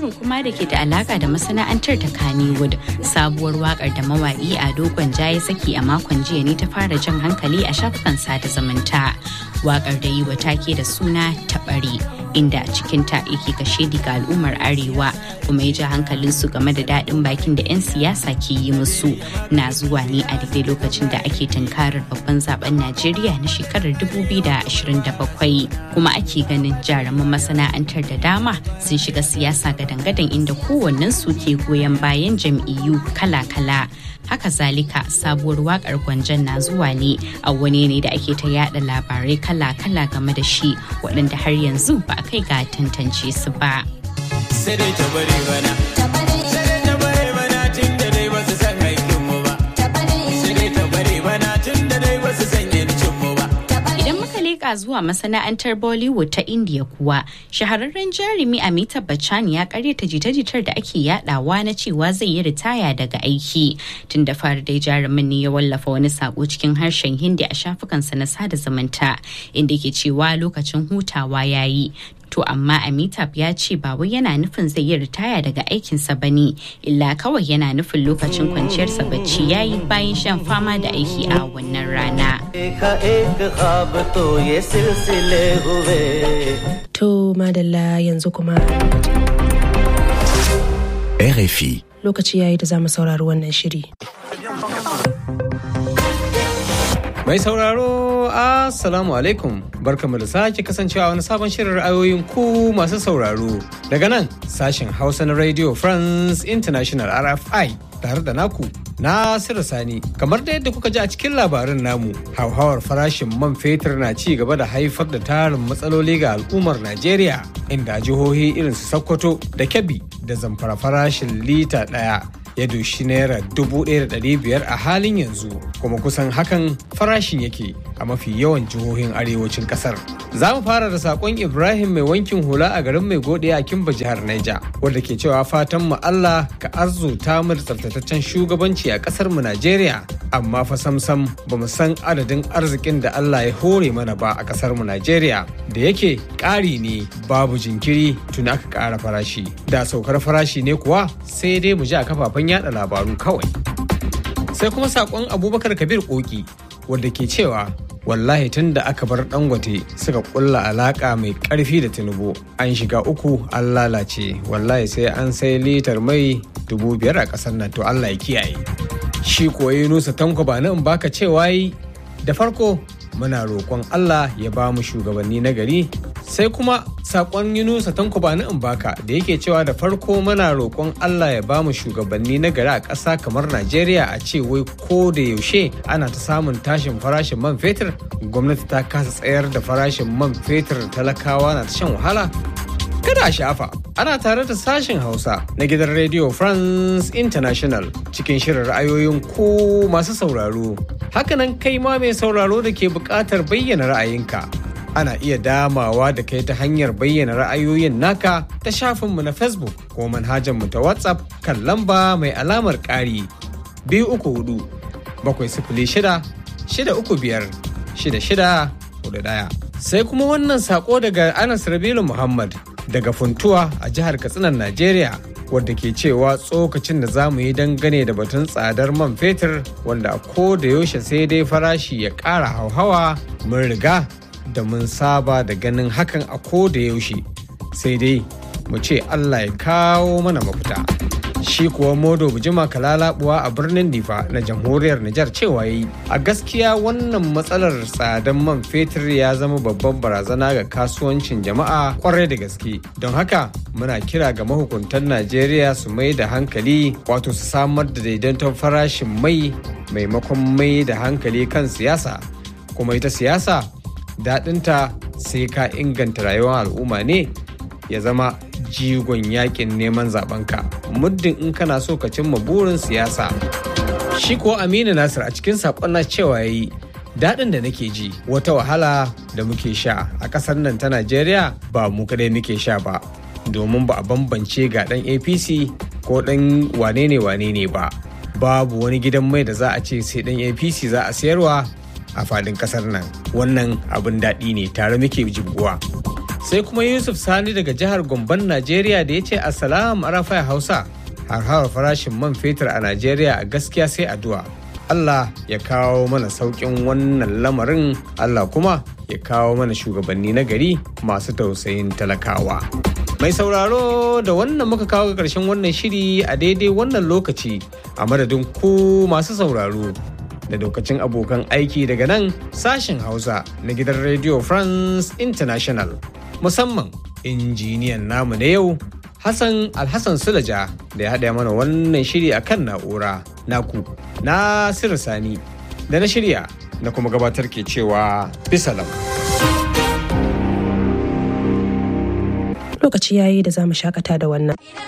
labarin kuma da ke da alaka da masana'antar ta Kannywood sabuwar wakar da mawaki a dogon ya saki a makon jiya ne ta fara jan hankali a shafukan sada zumunta. Wakar da yi wa take da suna taɓare inda cikinta yake kashe ga al'ummar arewa kuma ya ja hankalinsu game da daɗin bakin da 'yan siyasa ke yi musu na zuwa ne a daidai lokacin da ake tunkarar babban zaben najeriya na shekarar 2027 kuma ake ganin jaruman masana'antar da dama sun shiga siyasa gadan-gadan inda kowannen su ke goyon bayan jam'iyyu kala-kala haka zalika sabuwar wakar gwanjan na zuwa ne a wani ne da ake ta yada labarai kala-kala game da shi waɗanda har yanzu ba a kai ga tantance su ba. Sai dai ta bari bana. Sai dai ta bari bana tun da dai ba su san haƙƙinmu ba. Sai dai ta bari bana tun da dai ba su san yancinmu ba. Idan muka leƙa zuwa masana'antar Bollywood ta India kuwa, shahararren jarumi Amitabh Bachchan ya karyata jita-jitar da ake yadawa na cewa zai yi ritaya daga aiki. Tun da fara dai jarumin ne ya wallafa wani sako cikin harshen Hindi a shafukansa na sada zumunta, inda ke cewa lokacin hutawa ya yi. To amma Amitabh ya ce ba wai yana nufin zai yi ritaya daga aikinsa ba ne, illa kawai yana nufin lokacin kwanciyarsa bacci ya yi bayan shan fama da aiki a wannan rana. To madalla yanzu kuma. RFI. Lokaci yayi da za mu saurari wannan shiri. Mai sauraro, Assalamu alaikum. Barkamu da sake kasancewa wani sabon shirin ra'ayoyin ku masu sauraro. Daga nan sashen Hausa na Radio France International RFI tare da naku Nasiru Sani. Kamar da yadda kuka ji a cikin labarin namu, hauhawar farashin man fetur na ci gaba da haifar da tarin matsaloli ga al'ummar Najeriya, inda jihohi irin su Sokoto da Kebbi da zamfara farashin lita ɗaya ya doshi naira dubu ɗaya da ɗari biyar a halin yanzu kuma kusan hakan farashin yake a mafi yawan jihohin arewacin ƙasar. Za mu fara da saƙon Ibrahim mai wankin hula a garin mai gode a Kimba jihar Naija wanda ke cewa fatan mu Allah ka arzuta mu da tsaftataccen shugabanci a ƙasar mu Najeriya amma fa samsam ba mu san adadin arzikin da Allah ya hore mana ba a ƙasar mu Najeriya da yake ƙari ne babu jinkiri tun aka ƙara farashi da saukar farashi ne kuwa sai dai mu ji a kafafen yada labaru kawai. Sai kuma sakon Abubakar Kabir Koki wanda ke cewa wallahi tun da aka bar dangote suka kulla alaka mai karfi da tinubu an shiga uku an lalace wallahi sai an sai litar mai dubu biyar a kasar nan to Allah ya kiyaye. Shi kuwa Yunusa Tanko ba in baka cewa yi da farko muna roƙon Allah ya ba mu shugabanni na gari sai kuma sakon Yunusa Tanko ba in baka da yake cewa da farko muna roƙon Allah ya ba mu shugabanni na gari a ƙasa kamar Najeriya a ce wai ko da yaushe ana ta samun tashin farashin man fetur gwamnati ta kasa tsayar da farashin man fetur talakawa na ta shan wahala kada a shafa ana tare da sashen hausa na gidan radio france international cikin shirin ra'ayoyin ku masu sauraro hakanan kai ma mai sauraro da ke buƙatar bayyana ra'ayinka ana iya damawa da kai ta hanyar bayyana ra'ayoyin naka ta shafinmu na facebook ko manhajarmu ta whatsapp kan lamba mai alamar ƙari biyu uku hudu bakwai sifili shida shida uku biyar shida shida hudu ɗaya sai kuma wannan sako daga anas rabilu muhammad daga funtuwa a jihar katsinan najeriya wadda ke cewa tsokacin da za mu yi dangane da batun tsadar man fetur wanda ko da yaushe sai dai farashi ya ƙara hauhawa mun riga da mun saba da ganin hakan a ko da yaushe sai dai mu ce allah ya kawo mana mafita shi kuwa modo bujima kalalabuwa a birnin difa na jamhuriyar nijar cewa yi a gaskiya wannan matsalar tsadan man fetur ya zama babban barazana ga kasuwancin jama'a kwarai da gaske don haka muna kira ga mahukuntan najeriya su mai da hankali wato su samar da daidaiton farashin mai maimakon mai da hankali kan siyasa kuma ita siyasa daɗinta sai ka inganta rayuwar al'umma ne ya zama jigon yakin neman zabenka muddin in kana so ka cimma burin siyasa shi ko aminu nasir a cikin saƙon na cewa yayi daɗin da nake ji wata wahala da muke sha a ƙasar nan ta najeriya ba mu kadai muke sha ba domin ba a bambance ga ɗan apc ko ɗan wane ne wane ne ba babu wani gidan mai da za a ce sai ɗan apc za a sayarwa a fadin ƙasar nan wannan abin daɗi ne tare muke jibguwa sai kuma yusuf sani daga jihar gomban najeriya da ya ce assalamu arafai hausa harhawar farashin man fetur a najeriya a gaskiya sai addu'a allah ya kawo mana sauƙin wannan lamarin allah kuma ya kawo mana shugabanni na gari masu tausayin talakawa mai sauraro da wannan muka kawo ga ƙarshen wannan shiri a daidai wannan lokaci a madadin ku masu sauraro da lokacin abokan aiki daga nan sashen hausa na gidan radio france international musamman injiniyan namu na yau hassan alhassan sulaja da ya haɗa mana wannan shiri a kan na'ura naku na sani da na shirya na kuma gabatar ke cewa bisalam Lokaci yayi da za mu shakata da wannan.